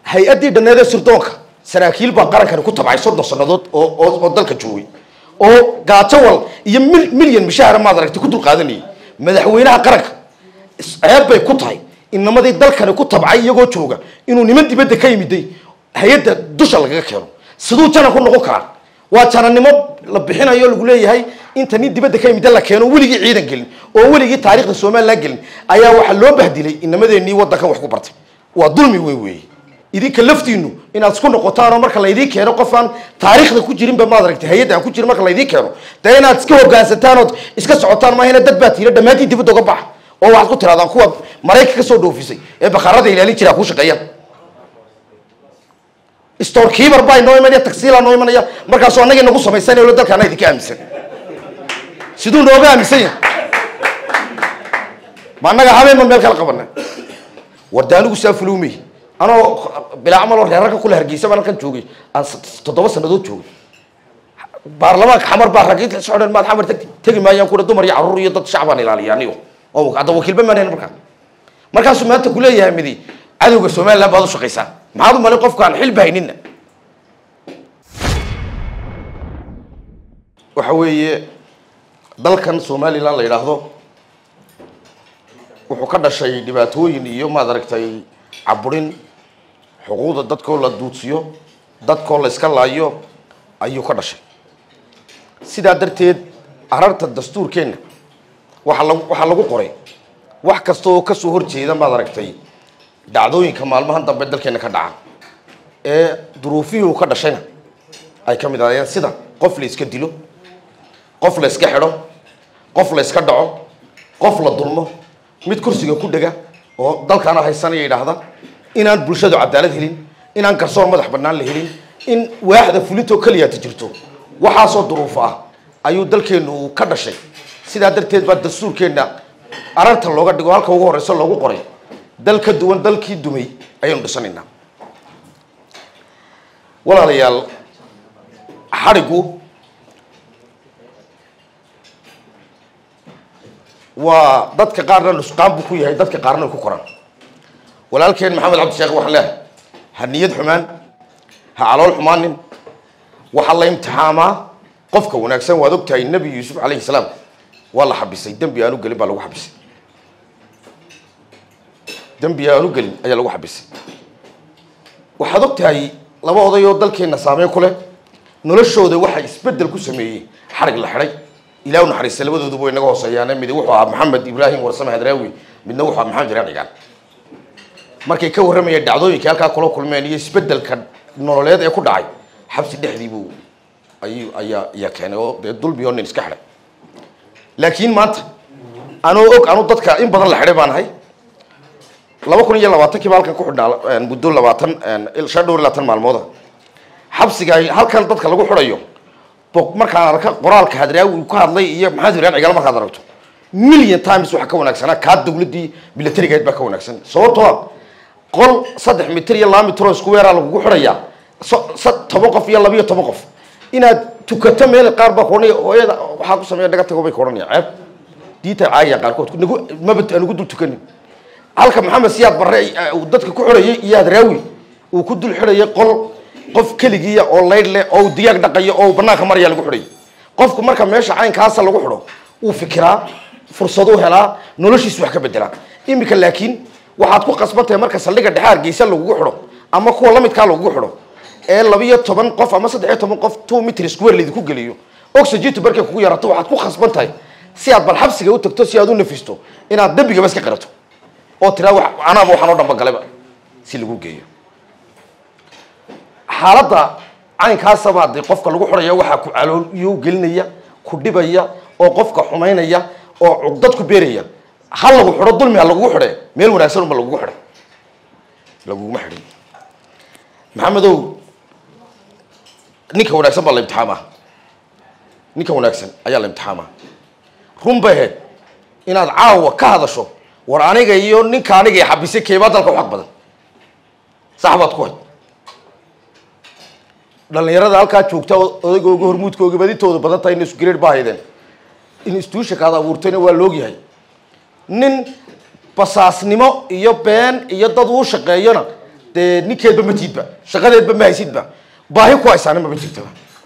hay-addii dhanneed ee sirdoonka saraakiil baa qarankani ku tabcay soddon sannadood oo oo oo dalka joogay oo gaajowal iyo mil milyan mishaara maad aragtay ku dulqaadanayay madaxweynaha qaranka ceeb bay ku tahay inamadii dalkani ku tabcay iyagoo jooga inuu niman dibadda ka yimiday hay-adda dusha lagaga keeno siduu janan ku noqon karaa waa janannimo la bixinayo lagu leeyahay inta nin dibadda ka yimida la keeno weligii ciidan gelin oo weligii taarikhda somalilan gelin ayaa waxaa loo bahdilay inamadeenii waddankan wax ku bartay waa dulmi weyn weeye idinka laftiinu inaad isku noqotaan oo marka laydiin keeno qof aan taariikhda ku jirinba maad aragtay hay-adda aan ku jirin marka laydiin keeno dee inaad iska hogaansataan ood iska socotaan maahina dad baa tiila dhammaantiin dibadda uga baxa oo waxaad ku tirahdaan kuwa marayka ka soo dhoofisay ee bakhaarada ilaalin jiraa kuu shaqeeyaan storekeeper baa inoo imanaya tagsiilaa noo imanaya markaasuu annaga inagu samaysanay lo dalkaana idinka aaminsan siduu nooga aaminsan yahay ma annaga habeenba meel kala qabana warda anigu saa fuluumey anoo bilaa camaloo reerarka kula hargeysa baan halkan joogay aan toddoba sannadood joogay baarlamaanka xamar baa rag inta socdeen maad xamar tegi tegi maayaan kuna dumar iyo carruur iyo dad shacbaan ilaaliya anigo oo hadda wakiilba maan helin markaa markaasuu maanta kuleeyahay midi cadowga somaliland baad u shaqaysaan maxaad u malay qofkaan xilba haynina waxa weeye dalkan somaliland la yidhaahdo wuxuu ka dhashay dhibaatooyin iyo maad aragtay caburin xuquuqda dadkoo la duudsiyo dadkoo la iska laayo ayuu ka dhashay sidaa darteed ararta dastuurkeenna waaa lag waxaa lagu qoray wax kasta oo kasoo horjeeda maad aragtay dhacdooyinka maalmahan dambe dalkeena ka dhaca ee duruufihii uu ka dhashayna ay ka mid ahaayeen sida qof la iska dilo qof la iska xidho qof la iska dhaco qof la dulmo mid kursiga ku dhega oo dalkaana haysanaya yidhaahda inaan bulshadu cadaalad helin inaan garsoor madax bannaan la helin in waaxda fulintoo keliyaata jirto waxaasoo duruufo ah ayuu dalkeennu uu ka dhashay sidaa darteed baa dastuurkeenna ararta looga dhigo halka ugu horeyso loogu qoray dal ka duwan dalkii dumay ayaynu dhisanaynaa walaalayaal xadhigu waa dadka qaarna nusqaan buu ku yahay dadka qaarna ay ku koraan walaalkeen maxamed cabdi sheekh waxaan leehay ha niyad xumaan ha calool xumaanin waxaa la imtixaamaa qofka wanaagsan waad og tahay nebi yuusuf calayhi salaam waa la xabisay dembi aanu gelin baa lagu xabisay dembi aanu gelin ayaa lagu xabisay waxaad og tahay laba oday oo dalkeenna saameyn ku leh noloshooda waxaa isbedel ku sameeyey xarig la xidhay ilah u naxariista labadooduba way naga hooseeyaan mid wuxuu ahaa maxamed ibraahim warsame hadraawi midna wuxuu ahaa maxamed jiraan cigaan markay ka warramayeen dhacdooyinkii halkaa kula kulmeen iyo isbedelka nololeed ee ku dhacay xabsi dhexdiibuu ayuu ayaa ayaa keenay oo dee dulmi oo nin iska xidhay laakiin maanta anoo og anu dadka in badan la xidhay baan ahay laba kun iyo labaatankii baa halkan ku xidhnaa muddo labaatan shan dhowr iyo labaatan maalmooda xabsiga halkan dadka lagu xidhayo markaan arka qoraalka hadraawi uu ka hadlay iyo maxamed ibrahim cigaal markaad aragto million times waxa ka wanaagsanaa kaa dawladdii militarigayd baa ka wanaagsan sababtoo ah qol saddex mitir iyo laba mitir oo isku weeraa lagugu xidhayaa toban qof iyo labiyo toban qof inaad tukato meel qaar baa kuohanaya hooyada waxaa ku sameeya naga tago bay ku odhanaya ceeb diinta caaya qaarkood nagu maba anugu dul tukanin halka maxamed siyaad barre uu dadka ku xidhayay iyo hadraawi uu ku dul xidhayay qol qof keligiiya oo laydh leh oo uu digaag dhaqayo oo uu banaanka maraya lagu xidhayo qofku marka meesha caynkaasa lagu xidho uu fikiraa fursaduu helaa noloshiisu wax ka bedelaa iminka laakiin waxaad ku qasban tahay marka saldhiga dhexe hargeysa lagugu xidho ama kuwa lamidkaa lagugu xidho ee labiyo toban qof ama saddex iyo toban qof two mitr square laydinku geliyo oxygentu markay kugu yarato waxaad ku khasban tahay si aad bal xabsiga u tagto si aad u nafisto inaad dembigaba iska qirato oo tiraa wa anaaba waxaan oo dhanba galeba si lagu geeyo xaaladda caynkaasaba dee qofka lagu xidhaya waxaa ku caloolyo gelinaya ku dhibaya oo qofka xumaynaya oo cugdad ku beeraya ha lagu xidho dulmi ha lagugu xidhe meel wanaagsan unba lagugu xidhay laguguma xidhin maxamedow ninka wanaagsan baa la imtixaamaa ninka wanaagsan ayaa la imtixaamaa run bay ahayd inaad caawa ka hadasho war aniga iyo ninka aniga i xabisay keebaa dalka u xaq badan sax baad ku hayd dhalinyarada halkaa joogta odaygooga hormuudkooga badintooda badan tahay in isgreed baa haydeen in istuushaka ad abuurtayna waa loogyahay nin basaasnimo iyo been iyo dad uu shaqeeyona dee ninkeedba ma tiidba shaqadeedba ma haysidba baahi ku haysaana maba jirtaba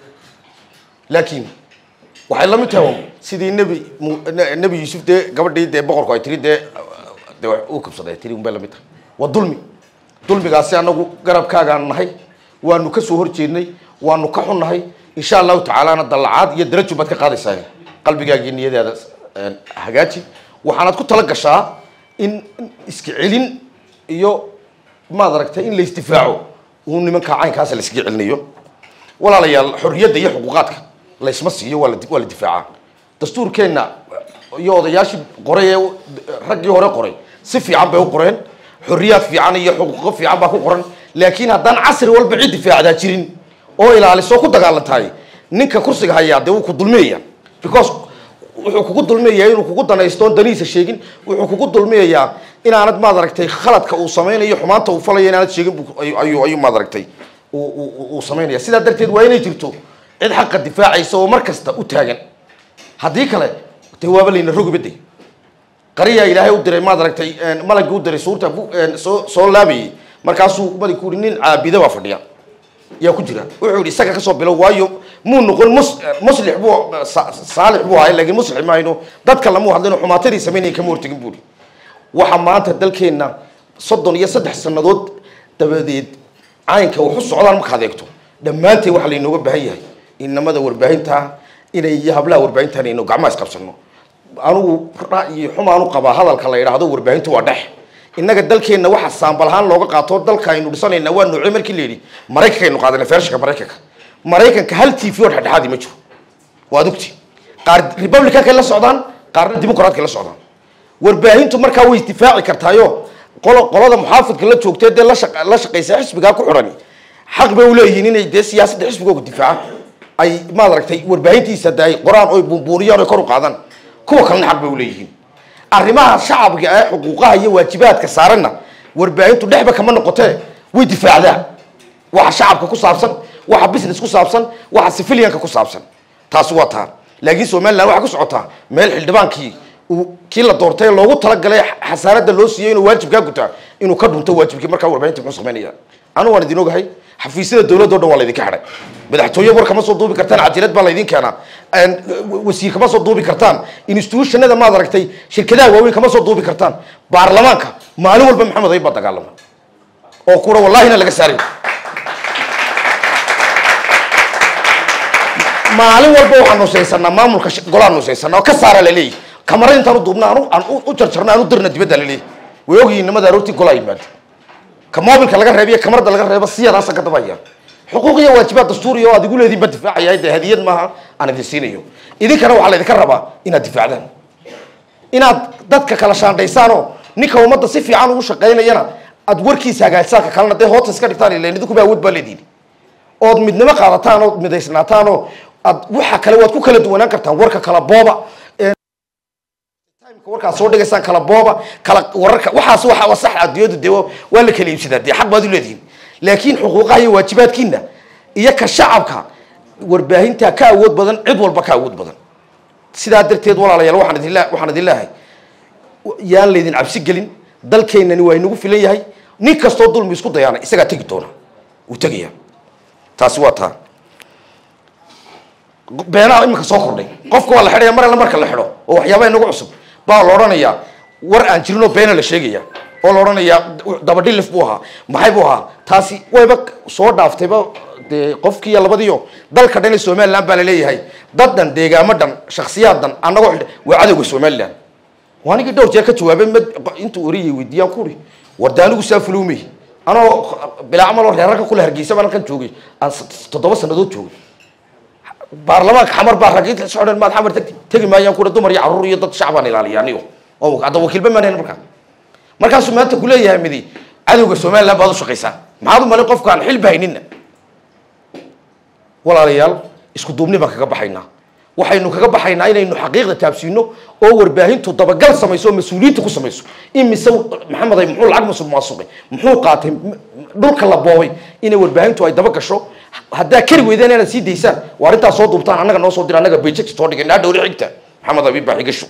laakiin waxay la mid tahay sidii nebi mu- ne- nebi yuusuf dee gabadhii dee boqorku ay tiri dee dee wax uu kabsaday tiri unbay la mid tahay waa dulmi dulmigaasi anagu garabkaagaan nahay waanu ka soo horjeednay waanu ka xunnahay insha allahu tacaalana dallacaad iyo darajo baad ka qaadaysaa qalbigaagii niyadaada een, hagaaji waxaanaad ku tala gashaa in in iska celin iyo maad aragtay in la isdifaaco uu nimanka caynkaasa la iskaga celinayo walaalayaal xorriyadda iyo xuquuqaadka laysma siiyo waa la waa la difaacaa dastuurkeenna iyo odayaashii qoray ee raggii hore qoray si fiican bay u qoreen xorriyaad fiican iyo xuquuqo fiican baa ku qoran laakiin haddaan casri walba cid difaacdaa jirin oo ilaaliso ku dagaalantahay ninka kursiga hayaa dee wuu ku dulmiyaya because wuxuu kugu dulmiyayaa inuu kugu danaysto oon danihiisa sheegin wuxuu kugu dulmiyayaa inaanad maad aragtay khaladka uu samaynayo xumaanta uu falayo inaanad sheegin buu- ayuu- ayuu ayuu maad aragtay uu- uu uu samaynaya sidaa darteed waa inay jirto cid xaqa difaacaysa oo mar kasta u taagan haddii kale dee waaba layna rogibade qariyaa ilaahay u diray maad aragtay malagii u diray suurta bu- een, soo soo laabayay markaasuu maligku yihi nin caabida baa fadhiya yaa ku jira wuxuu yidhi isaga kasoo bilow waayo muu noqon mus muslix buu sa- saalix buu ahay laakiin muslix maayno dadka lamuu hadlino xumaatadii samaynaya kama hortegin buuri waxa maanta dalkeenna soddon iyo saddex sannadood dabadeed caynka wax u socdaan markaad eegto dhammaanteen waxaa laynooga baahan yahay inamada warbaahinta inay iyo hablaha warbaahinta inaynu gacmaha isqabsano anugu ra'yi xumaan u qabaa hadalka la yidhaahdo warbaahintu waa dhex innaga dalkeenna waxa saambal ahaan looga qaato dalka aynu dhisanayna waa noocyo markii la yidhi maraykankaynu qaadana feershanka maraykanka maraykanka hal t v oo dhexdhexaadi ma jiro waad ogti qaar republicankay la socdaan qaarna dimuqraadkay la socdaan warbaahintu markaa way isdifaaci kartaayo qolo qolada muxaafidka la joogtee dee la shaqa- la shaqaysa xisbigaa ku xidhani xaq bay uleeyihiin inay dee siyaasadda xisbigooga difaacaan ay maad aragtay warbaahintiisa de ay qoraan oy buunbuuniyaan oy kor u qaadaan kuwa kalena xaq bay uleeyihiin arrimaha shacabka ee xuquuqaha iyo waajibaadka saaranna warbaahintu dhexba kama noqotee way difaacdaa waxa shacabka ku saabsan waxa business ku saabsan waxa civilianka ku saabsan taasi waa taa laakiin somaliland waxaa ku socotaa meel xildhibaankii uu kii la doortay ee loogu talagalay xasaanada loo siiyey inuu waajibkaa gutaa inuu ka dhunto waajibkii markaa warbaahinta muxuu samaynaya anu waan idin ogahay xafiisyada dowladda o dhan waa laydinka xidhay madaxtooye war kama soo duubi kartaan cajalad baa laydin keenaa een, wasiir kama soo duubi kartaan institutionada maad aragtay shirkadaha waaweyn kama soo duubi kartaan baarlamaanka maalin walba maxamed ayib baa dagaalama oo kura wallahina laga saaray maalin walba waxaan nusaysanaa maamulka sh- golaan nusaysanaa oo ka saara laleeyahy kamara intaan u duubna aan u- aan u- u jarjarna aan u dirna dibadda laleeyahy way ogyihiin nimada aroortii golaa yimaada ka moobilka laga reebiyo kamarada laga reebo siyadaasa ka dabaya xuquuq iyo waajibaad dastuuri oo aad igu leediin ba difaacaya dee hadiyad maaha aan idin siinayo idinkana waxaa laydinka rabaa inaad difaacdaan inaad dadka kala shaandhaysaan oo ninka ummadda si fiican ugu shaqaynayana aad warkiisa hagaajisaan ka kalena dee hoota iska dhigtaan ilan idinkuba awood baa leediin ood midnimo qaadataan ood midaysnaataan oo aad waxa kale waad ku kala duwanaan kartaan warka kala booba ee timeka warkaad soo dhigaysaan kala booba kala wararka waxaas waxa waa sax adduunyadu dee waa- waa la kala iibsadaa dee xaq baad u leedihiin laakiin xuquuqaha iyo waajibaadkiina iyo ka shacabka warbaahinta ka awood badan cid walba ka awood badan sidaa darteed walaalayaal waxaan idin lea- waxaan idin leeyahay yaan laydin cabsi gelin dalkeennani waa inagu filan yahay nin kastoo dulmi isku dayaana isagaa tegi doona wuu tegaya taasi waa taa beenaha iminka soo kordhay qofka waa la xidhaya mar alla marka la xidho oo waxyaabaha inagu cusub baa la odhanayaa war aan jirinoo beena la sheegaya oo la odhanayaa dabadhilif buu ahaa maxay buu ahaa taasi wayba soo dhaaftayba dee qofkiiyo labadiio dalka dhan ee somaliland baa laleeyahay dad dhan deegaamo dhan shaksiyaad dhan annagoo xidha waa cadowga somaliland waa anigii dhowr jeer ka jawaabay mad intuu oriyay weydiiyaan kuri war de anigu saa fulowmay anoo bilaacamaloo reerarka kule hargeysa baan halkan joogay aan s- toddoba sannadood joogay baarlamaanka xamar baa rag inta socdeen maad xamar tegi tegi maayaan kura dumar iyo carruur iyo dad shacbaan ilaaliya anigo oo hadda wakiilba maan hayn markaa markaasuu maanta kuleeyahay midi cadowga somaliland baad u shaqaysaa maxaad u malay qofkaan xilba haynina walaalayaal isku duubni baan kaga baxaynaa waxaynu kaga baxaynaa inaynu xaqiiqda taabsiino oo warbaahintu dabagal samayso oo mas-uuliyiinta ku samayso imise maxamed ay muxuu lacag musuq maasuqay muxuu qaatay m- dhulka la boobay inay warbaahintu ay daba gasho haddaa kari weydeen inaad sii daysaan waa arrintaa soo duubtaan annaga noo soo dira annaga beject soo dhigay naa dhowri xigta maxamed abiib baa xigasho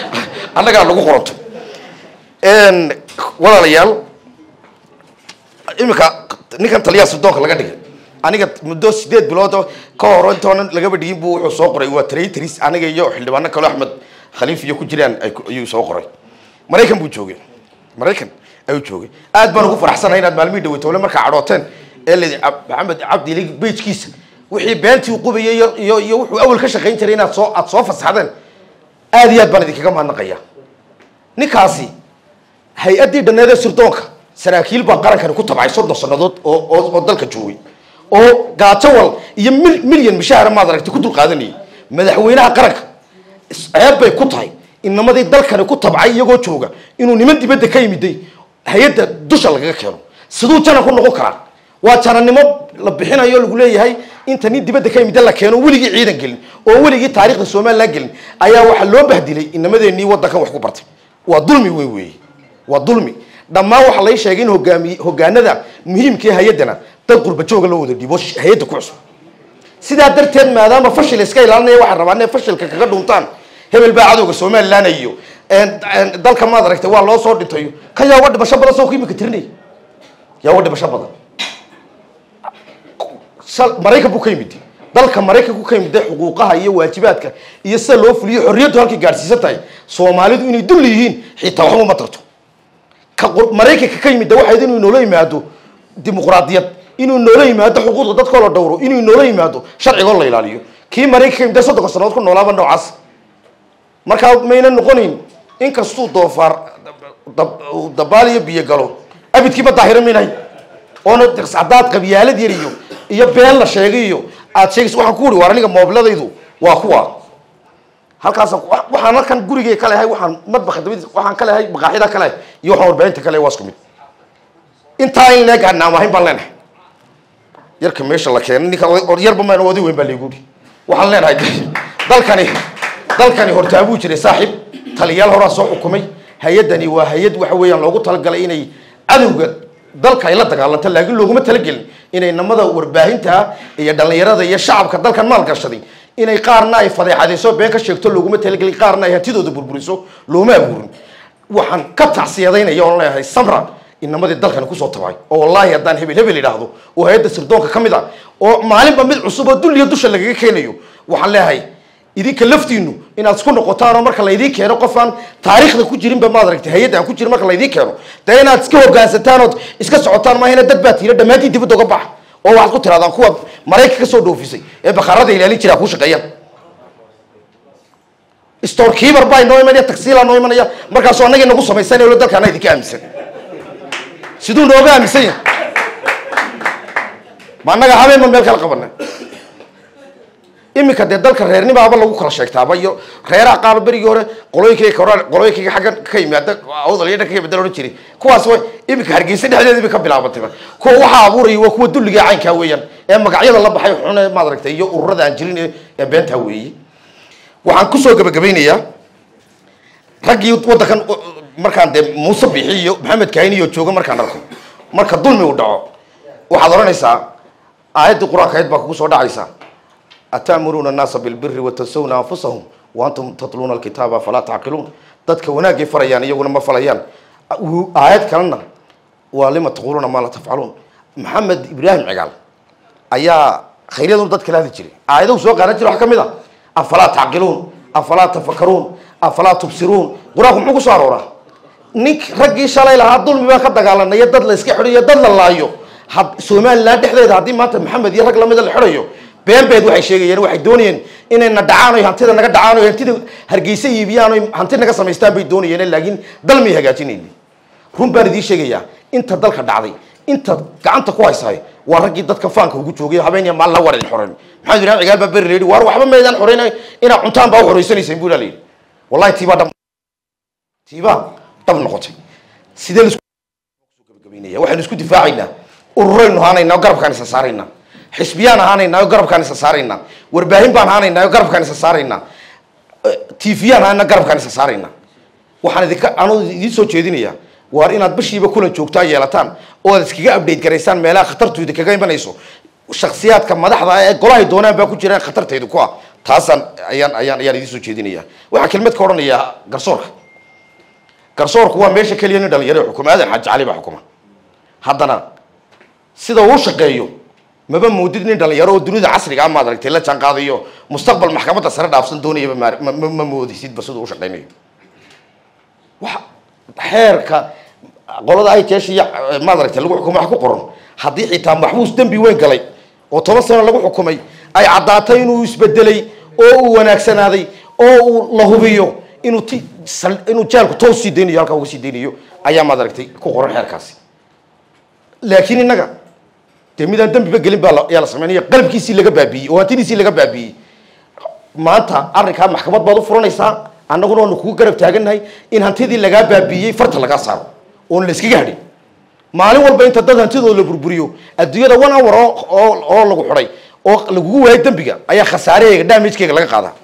annagaa lagu qoranto Een, walaalayaal iminka ninkan taliyaha sudoonka laga dhigay aniga muddo sideed bilood oo ka hor intoonan lagaba dhigin buu wuxuu soo qoray waa traitris aniga iyo xildhibaano kale axmed khaliif iyo ku jiraan ay ku- ayuu soo qoray maraykan buu joogay maraykan ayuu joogay aad baan ugu faraxsanahay inaad maalmihii dhaweytowle markaa cadhooteen ee la maxamed cabdi lig bejkiisa wixii beentii uu qubayay iyo iyo iyo wuxuu awal ka shaqayn jiray inaad soo aad soo fasaxdeen aad iyo aad baan idinkaga mahadnaqaya ninkaasi hay-addii dhanneed ee sirdoonka saraakiil baa qarankani ku tabcay soddon sannadood oo oo oo dalka joogay oo gaajowal iyo mil milyan mishahara maad aragtay ku dul qaadanayay madaxweynaha qaranka ceeb bay ku tahay inamadii dalkani ku tabcay iyagoo jooga inuu niman dibadda ka yimiday hay-adda dusha lagaga keeno siduu janan ku noqon karaa waa janannimo la bixinayo lagu leeyahay inta nin dibadda ka yimida la keeno weligii ciidan gelin oo weligii taarikhda somalilan gelin ayaa waxaa loo bahdilay inamadeenii waddankan wax ku bartay waa dulmi weyn weeye waa dulmi dhammaan waxaa lay sheegay in hogaamiye hogaanada muhiimka ee hay-addana dad qurba jooga loo wada dhiibo hay-adda ku cusub sidaa darteed maadaama fashil iska ilaalinaya waxaa rabaa inay fashilka kaga dhuntaan hebel baa cadowga somalilan iyo dalka maad aragtay waa loo soo dhintayo kan yaa uga dhimasho badan soo ku imika tirinaya yaa uga dhimasho badan sal- maraykan buu ka yimid dalka maraykanku ka yimid xuquuqaha iyo waajibaadka iyo sida loo fuliyo xorriyaddu halkay gaadhsiisan tahay soomaalidu inay dulli yihiin xitaa waxba uma tarto ka qur- maraykanka ka yimid waxayd inuu inoola yimaado dimuqraadiyad inuu inoola yimaado xuquuqda dadkoo la dhowro inuu inoola yimaado sharcigoo la ilaaliyo kii maraykanka ka yimid soddonka sannadood ku noolaaba noocaas markaa mayna noqonayn inkastuu doofaar dab- uu dabaal iyo biyo galo abidkiiba daahira minahay oona hadaad qabyaalad yar iyo iyo been la sheegay iyo aad sheegaysa waxaan ku uri war aniga moobladaydu waa kuwa halkaas waxaan halkan gurigay ka lehay waxaan madbaxa dabadiis waxaan ka lehay maqaaxida ka lehay iyo waxaan warbaahinta ka lehay waa isku mid intaa in leeg aan naamahayn baan leenahay yarka meesha la keenay ninka or yarba maan oday weyn baa laygu uri waxaan leenahay dalkani dalkani hortaabuu jiray saaxiib taliyaal horaa soo xukumay hay-addani waa hay-ad waxa weeyaan loogu talagalay inay cadowga dalka ay la dagaalanto laakiin looguma talagelin inay namada warbaahinta iyo dhallinyarada iyo shacabka dalkan maalgashaday inay qaarna ay fadeexadayso been ka sheegto looguma talagelin qaarna ay hantidooda burburiso looma abuurin waxaan ka tacsiyadaynaya oon leeyahay samra inamadii dalkani kusoo tabay oo wallaahi haddaan hebel hebel idhaahdo oo hay-adda sirdoonka ka mid a oo maalinba mid cusub oo dul iyo dusha lagaga keenayo waxaan leeyahay idinka laftiinu inaad isku noqotaan oo marka laydiin keeno qof aan taariikhda ku jirinba maad aragtay hay-adda aan ku jirin marka laydiin keeno dee inaad iska hogaansataan ood iska socotaan maahina dad baa tiira dhammaantiin dibadda uga baxa oo waxaad ku tirahdaan kuwa maraykan ka soo dhoofisay ee bakhaarada ilaalin jira ku shaqeeyaan store keeper baa inoo imanaya tagsiilaa noo imanaya markaasoo annaga inagu samaysanay lo dalkaana idinka aaminsan siduu nooga aaminsan yahay ma annaga habeenban meel kala qabana iminka dee dalka reernimaaba lagu kala sheegtaaba iyo reeraha qaaba berigii hore qolooyinkayga hore qolooyinkayga xaggan ka yimaada awdal iyo dhanka yimaada odhan jiray kuwaas way iminka hargeysa dhexdeeda bay ka bilaabatayba kuwa waxaa abuuraya waa kuwa dulliga ee caynkaa weeyaan ee magacyada la baxay xun ee maad aragtay iyo ururada aan jirin ee- ee beentaa weeye waxaan kusoo gabagabeynayaa raggii waddankan uh, markaan dee muuse bixi iyo maxamed kahin iyo jooga markaan arko marka dulmi uu dhaco waxaad odhanaysaa aayaddii qur-aanka ayd baa kugu soo dhacaysa ataamuruuna annaasa bilbiri watansawna anfusahum waantum tatluuna alkitaaba falaa tacqiluun dadka wanaagay farayaan iyaguna ma falayaan Uu- aayad kalena waa lima taquuluuna maa la tafcaluun maxamed ibraahim cigaal ayaa khayryadun dadka la hadli jiray aayadahu soo qaadan jiray wax ka mid a afalaa tacqiluun afalaa tafakaruun afalaa tubsiruun qur-aanku muxuu ku soo arooraa nink raggii shalay lahaa dulmi baan ka dagaalanayo dad la iska xidhayo dad la laayo had somalilan dhexdeeda haddii maanta maxamed iyo rag lamida la xidhayo been beed waxay sheegayeen waxay doonayeen inay na dhacaan oy hantida naga dhacaan oy hantida hargeysa iibiyaan oy hanti naga samaystaan bay doonayeen laakiin dal may hagaajinaynin run baan idiin sheegayaa inta dalka dhacday inta gacanta ku haysahay waa raggii dadka faanka ugu joogay habeen iyo maalin la waran xoreyn maxamed ibrahim cigaal baa beri reedi waar waxba maydaan xoreynay inaa cuntaan baa u xoreysanayseen buu ilaa wallahi tiibaa dhab tiibaa dhab noqotay sidee laisku gabagabaynaya waxaynu isku difaacaynaa ururaynu ahaanaynaa oo garabkaan isa saaraynaa xisbiyaan ahaanaynaa oo garabkaan isa saaraynaa warbaahin baan ahaanaynaa oo garabkaan isa saaraynaa tviyaan ahaanaa garabkaan isa saaraynaa waxaan idinka anuu idiin soo jeedinayaa waar inaad bishiiba kulan joogtaa yeelataan oo aad iskaga update garaysaan meelaha khatartu idinkaga imanayso shaksiyaadka madaxda ah ee golahay doonaan baa ku jiraan khatartaydu ku ah taasaan ayaan ayaan ayaan idiin soo jeedinayaa waxaa kelmad ka odhanayaa garsoorka garsoorku waa meesha keliya nin dhalinyaro xukuma aadan xaaji cali baa xukuma haddana sida uu shaqeeyo maba moodid nin dhalinyaro oo dunida casriga ah maad aragtay la jaan qaadayo mustaqbal maxkamadda sare dhaafsan doonayaba ma- ma ma- ma moodaysidba siduu u shaqeynayo waxa xeerka qolada ay jeesh iyo maad aragtay lagu xukumo wax ku qoran haddii xitaa maxbuus dembi weyn galay oo toban sano lagu xukumay ay caddaatay inuu isbedelay oo uu wanaagsanaaday oo uu la hubiyo inuu ti sal- inuu jaalku toos sii daynayo halkaa uga sii daynayo ayaa maad aragtay ku qoran xeerkaasi laakiin innaga dee midaan dembiba gelin baa la- ayaa la sameynaya qalabkiisii laga baabiiyey oo hantidiisii laga baabiiyey maanta arrinkaa maxkamad baad u furanaysaa annaguna waanu kugu garab taagannahay in hantidii lagaa baabiiyey farta lagaa saaro oon la iskaga hadhin maalin walba inta dad hantidooda la burburiyo adduunyada one hour oo oo oo lagu xidhay oo lagugu waayo dembiga ayaa khasaarehayga damagekeyga laga qaadaa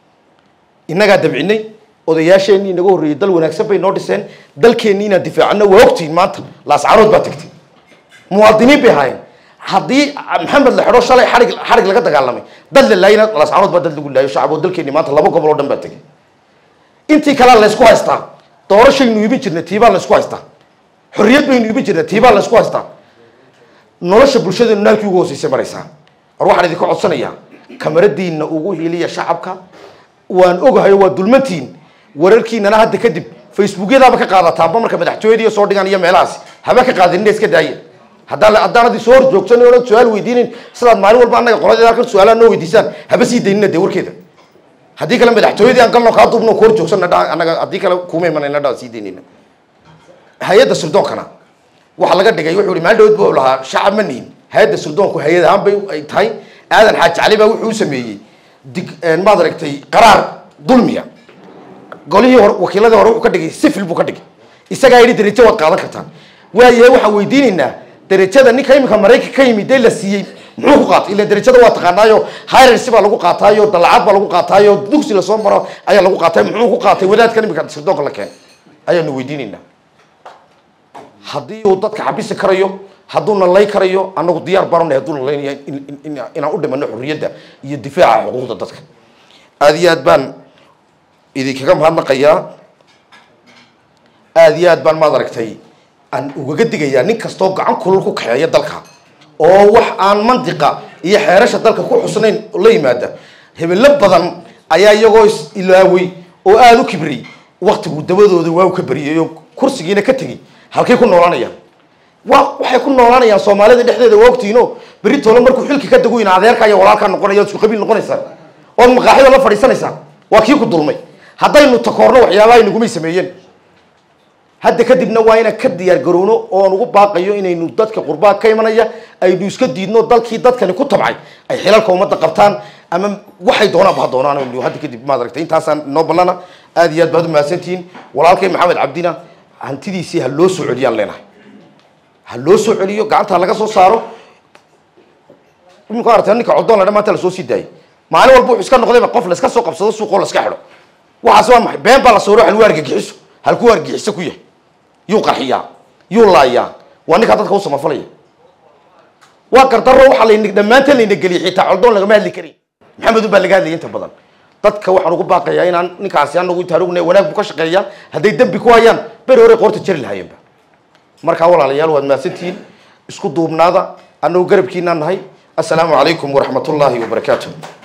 innagaa dabcinay odayaasheenii inaga horreeyey dal wanaagsan bay noo dhiseen dalkeennii inaan difaacano waa ogtihiin maanta laascarood baa tegtay muwaadiniin bay ahaayeen haddii maxamed la xidho shalay xarig xarig laga dagaalamay dad la laayina laascarood baa dad lagu laayo shacab oo dalkeennii maanta laba gobol oo dhan baa tegay intii kalea laysku haystaa doorashaynu iibin jirnay tiibaa laysku haystaa xorriyad baynu iibin jirnay tiibaa laysku haystaa nolosha bulshadeenu naalkii ugu hooseysay maraysaa war waxaan idinka codsanayaa kamaradiinna ugu hiiliya shacabka waan ogahayo waa dulmantiin wararkiinana hadda kadib facebookyadaaba ka qaadataanba marka madaxtooyadii soo dhigaan iyo meelahaasi haba ka qaadinina iska daaya haddaan haddaanad soo hor joogsanin oonad su-aal weydiinin sidaad maalin walba annaga qoladeeda halkan su-aalaha noo weydiisaan haba sii daynina dee warkeeda haddii kale madaxtooyadii aan galno kaa duubno ku hor joogsanna dha annaga haddii kale kuma imanayna dha sii daynayna hay-adda sirdoonkana waxaa laga dhigay wuxuu ihi maalin dhawood bu lahaa shacab ma nihin hay-adda sirdoonku hay-ad ahaan bay ay tahay aadan xaaji cali baa wuxuu u sameeyey dig maad aragtay qaraar dulmiya golihii hore wakiiladii hore wuxuu ka dhigay sifil buu ka dhigay isagaa yidhi darajo waad qaadan kartaan waayahay waxaan weydiinaynaa darajada ninka iminka maraykanka ka yimid dee la siiyey muxuu ku qaatay ila darajada waa taqaanaayo hirarsi baa lagu qaataayo dalacad baa lagu qaataayo dugsi lasoo maro ayaa lagu qaatay muxuu ku qaatay wadaadkan iminka sirdoonka la keenay ayaanu weydiinaynaa haddii uu dadka xabisi karayo hadduuna lay karayo annagu diyaar baanu nahay hadduu nalaynaya in- in- in- inaan u dhimano xorriyadda iyo difaaca xuquuqda dadka aada iyo aad baan idinkaga mahadnaqayaa aada iyo aad baan maad aragtay aan ugaga digayaa nin kastoo gacan kulul ku kaxeeya dalka oo wax aan mandiqa iyo xeerasha dalka ku xusnayn la yimaada hebelo badan ayaa iyagoo is ilaaway oo aada u kibriyey waktigu dabadooda waa u ka beriyay oo kursigiina ka tegey halkay ku noolanayaan waa waxay ku noolanayaan soomaalida dhexdeeda waa ogtihiino berri toole markuu xilki ka dago ina adeerka iyo walaalkaa noqonaya ood isku qabiil noqonaysaa ood maqaaxida la fadhiisanaysaa waa kii ku dulmay haddaynu takoorno waxyaabaha inagumay sameeyeen hadda kadibna waa inaan ka diyaar garowno oon ugu baaqayo inaynu dadka qurbaa ka imanaya aynu iska diidno dalkii dadkani ku tabcay ay xilalka ummadda qabtaan ama waxay doonaanba ha doonaan aynu hadda kadib maad aragtay intaasaan noo ballana aada iyo aad baad u mahadsantihiin walaalkay maxamed cabdina hantidiisii ha loo soo celiyaan leenahay ha loo soo celiyo gacanta ha laga soo saaro imika aragtay ninka codoon la dhan maanta lasoo sii daayay maalin walba wuxuu iska noqdayba qof la iska soo qabsado suuqoo la iska xidho waxaas waa maxay been baa la sawiro haluu argagixiso halkuu argagixiso ku yahay yuu qarxiyaa yuu laayaa waa ninkaa dadka u samafalaya waa gardarro waxaa layna dhammaanteen layna geliyay xitaa coldoon lagama hadli karin maxamed baa laga hadlayay inta badan dadka waxaan ugu baaqayaa inaan ninkaasi anagu intaan ognay wanaag buu ka shaqeeyaa hadday dembi ku hayaan beri hore qoorta jari lahaayeenba markaa walaalayaal waad mahadsantihiin isku duubnaada annagu garabkiinaan nahay assalaamu calaykum waraxmat ullaahi wabarakaatu